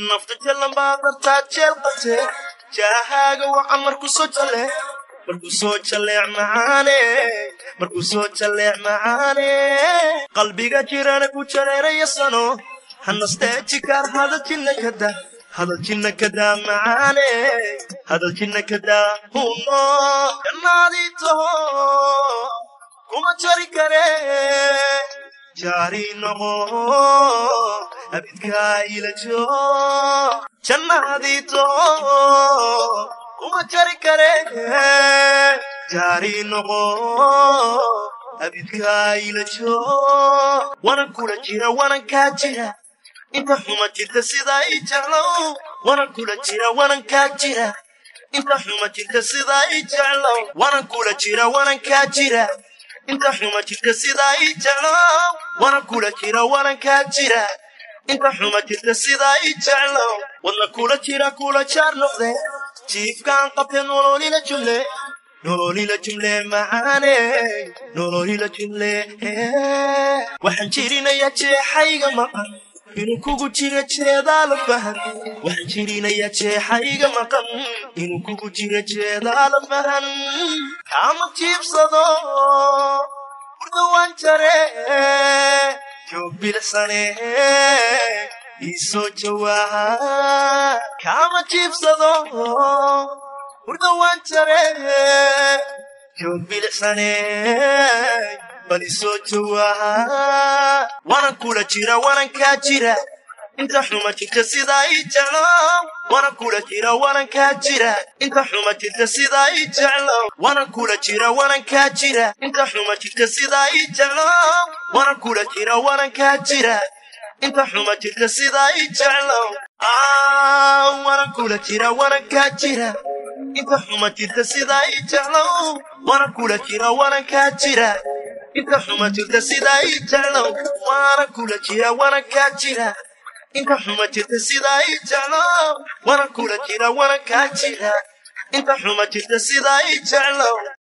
nafta jalan baa dartaa jeel qabte jaahaaga wacan markuu soo jale markuu soo jaleec macaane markuu soo jaleec macaane qalbiga jirana ku jareeraya sano hanastee jikaar hadal jinna kada hadal jinna kadaa macaane hadal jinna kadaa huno jannaadii taho kuma jari kare jaari noqo abidkaa ila joo jannaadii taho kuma jari kare jaari noqo abidkaa ila joo wanan kula jira wanan kaa jira inta xuma jirta sidaa ii jeclow wanan kula jira wanan kaa jira inta xuma jirta sidaa ii jeclow wanan kula jira wanan kaa jira inta xuma jirta sidaa ii jeclow wanan kula jira wanan kaa jira inta xuma jirta sidaa ii jeclow wadna kula jira kula jaar noqde jiifkaan qabte nololila jumle nololila jumle macaane nololila jumle waxaan jirinayaa jeexayga maqan inuu kugu jiro jeedaa la fahan waxaan jirinayaa jeexayga maqan inuu kugu jiro jeedaa la fahan kaama jiibsado burda waan jare joog bilicsane iisoo jawaaha kaama jiibsado burda waan jare joog bilicsane bal isoo jawaaha wanan kula jira wanan kaa jira inta xuma jirta sidaa ii jeclo wanan kula jira wanan kaa jira inta xuma jirta sidaa ii jeclo wanan kula jira wanan kaa jira inta xuma jirta sidaa ii jeclo wanan kula jira wanan kaa jira inta xuma jirta sidaa ii jeclo wanan kula jira wanan kaa jira inta xuma jirta sidaa ii jeclo wanan kula jira wanan kaa jira inta xuma jirta sidaa ii jeclo waana kula jira waana kaa jira inta xuma jirta sidaa ii jeclo waana kula jira waana kaa jira inta xuma jirta sidaa ii jeclo